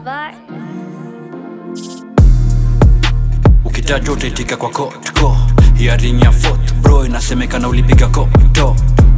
bar. ukitajwa utaitika kwa kotko hiaring ya fourth bro inasemekana ulipiga kopto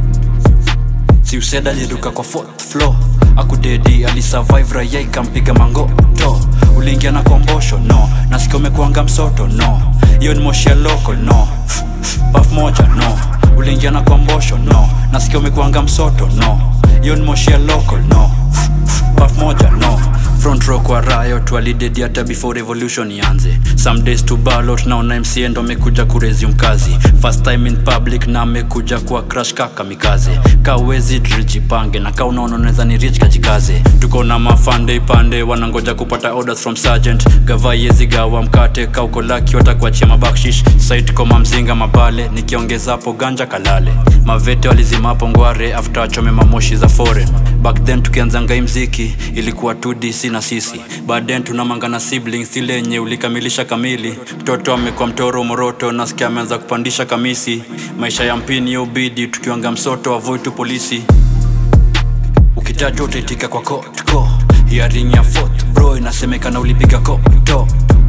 si useda aliruka kwa fourth floor akudedi alisurvive raia ikampiga mangoto uliingia na kombosho no nasikia umekuanga msoto no hiyo ni moshi ya local no paf moja no uliingia na kombosho no nasikia umekuanga msoto no hiyo ni moshi ya local no paf moja no front row kwa riot walidedi hata before revolution ianze some days to ballot naona mca ndo amekuja kuresume kazi first time in public na amekuja kuwa crash kaka mikaze ka uwezi drijipange na ka unaona unaweza ni rich kajikaze tuko na mafande ipande wanangoja kupata orders from sergeant gava yezi gawa mkate ka uko laki watakuachia mabakshish site koma mzinga mabale nikiongeza hapo ganja kalale mavete walizimapo ngware after achome mamoshi za foreign back then tukianzanga hii mziki ilikuwa 2dc na sisi baadaye tunamangana siblings ile yenye ulikamilisha kamili mtoto amekuwa mtoro moroto nasikia ameanza kupandisha kamisi maisha ya mpini ya ubidi tukiwanga msoto avoid tu polisi ukitajwa utaitika kwa kotko hiaring ya fourth bro inasemekana ulipiga kopto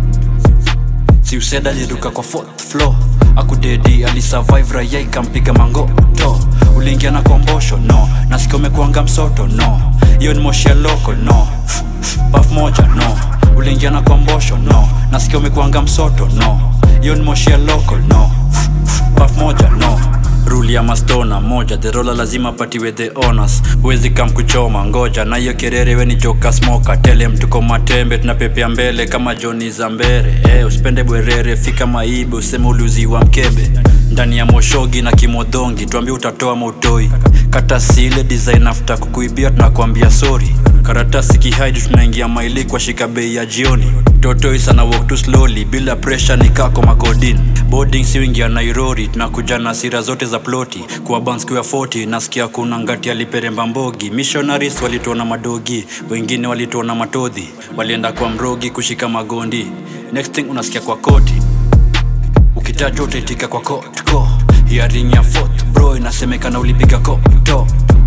si useda aliruka kwa fourth floor akudedi alisurvive raia ikampiga mangoto uliingia na kombosho no nasikia umekuanga msoto no hiyo ni moshi ya local no paf moja no uliingia na kombosho no nasikia umekuanga msoto no hiyo ni moshi ya local no paf moja no ruli ya mastona moja therola lazima patiwe the honors huwezi kam kuchoma ngoja na hiyo kerere weni joka smoka tele mtuko matembe tunapepea mbele kama joni za mbere eh, usipende bwerere fika maibe useme uliuziwa mkebe ndani ya moshogi na kimodhongi tuambie utatoa mautoi kata sile design after kukuibia tunakwambia sorry karatasi kihaidi tunaingia maili kwa shika bei ya jioni totoi sana walk too slowly bila pressure ni kako makodin boarding si wingi ya nairori tunakuja na sira zote za ploti kuwa banskiwa 40 nasikia kuna ngati aliperemba mbogi missionaries walituona madogi wengine walituona matodhi walienda kwa mrogi kushika magondi next thing unasikia kwa koti ukitajwa utaitika kwa kotko hiaring ya fourth bro inasemekana ulipiga kopto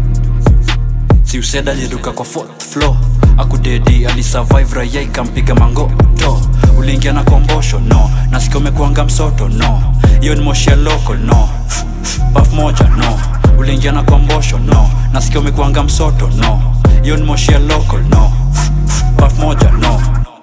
si useda aliruka kwa fourth floor akudedi alisurvive raia ikampiga mangoto uliingia na kombosho no nasikia umekuanga msoto no hiyo ni moshi ya local no paf moja no uliingia na kombosho no nasikia umekuanga msoto no hiyo ni moshi ya local no paf moja no